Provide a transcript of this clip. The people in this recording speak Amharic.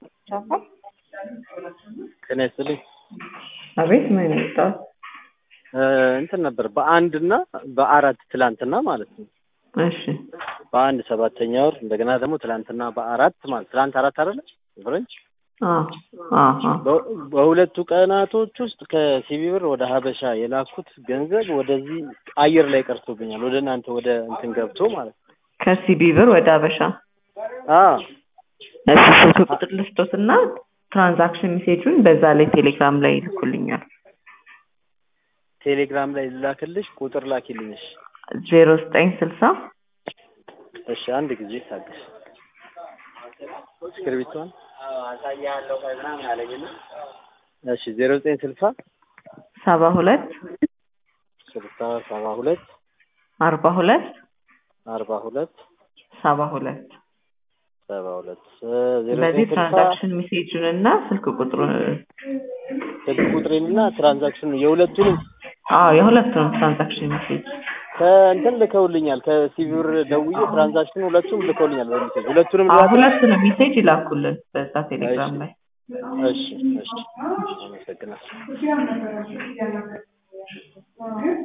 ጤና ይስጥልኝ። አቤት ምን የመጣው እንትን ነበር በአንድ እና በአራት ትላንትና ማለት ነው። እሺ በአንድ ሰባተኛ ወር እንደገና ደግሞ ትላንትና በአራት ማለት ትላንት አራት አይደለ ፍረንች አዎ አዎ በ- በሁለቱ ቀናቶች ውስጥ ከሲቢ ብር ወደ ሀበሻ የላኩት ገንዘብ ወደዚህ አየር ላይ ቀርቶብኛል። ወደ እናንተ ወደ እንትን ገብቶ ማለት ነው። ከሲቢ ብር ወደ አበሻ አዎ እሺ ስልክ ቁጥር ልስጦትና ትራንዛክሽን ሜሴጁን በዛ ላይ ቴሌግራም ላይ ይልኩልኛል ቴሌግራም ላይ ልላክልሽ፣ ቁጥር ላኪልኝሽ። ዜሮ ዘጠኝ ስልሳ እሺ አንድ ጊዜ ታገሽ። እስክሪብቷን አሳያለሁ ምናምን አለኝና እሺ ዜሮ ዘጠኝ ስልሳ ሰባ ሁለት ስልሳ ሰባ ሁለት አርባ ሁለት አርባ ሁለት ሰባ ሁለት ሰባ ሁለት ዜሮ በዚህ ዘጠኝ ስልሳ ትራንዛክሽን ሜሴጁን እና ስልክ ቁጥሩን ስልክ ቁጥሬንና ትራንዛክሽኑ የሁለቱንም አዎ የሁለቱንም ትራንዛክሽን ሜሴጅ ከእንትን ልከውልኛል። ከሲቢ ብር ደውዬ ትራንዛክሽኑ ሁለቱም ልከውልኛል በሚሴጅ ሁለቱንም አዎ ልላክልሽ? ሁለቱንም ሜሴጅ ይላኩልን በዛ ቴሌግራም ላይ እሺ እሺ አመሰግናለሁ።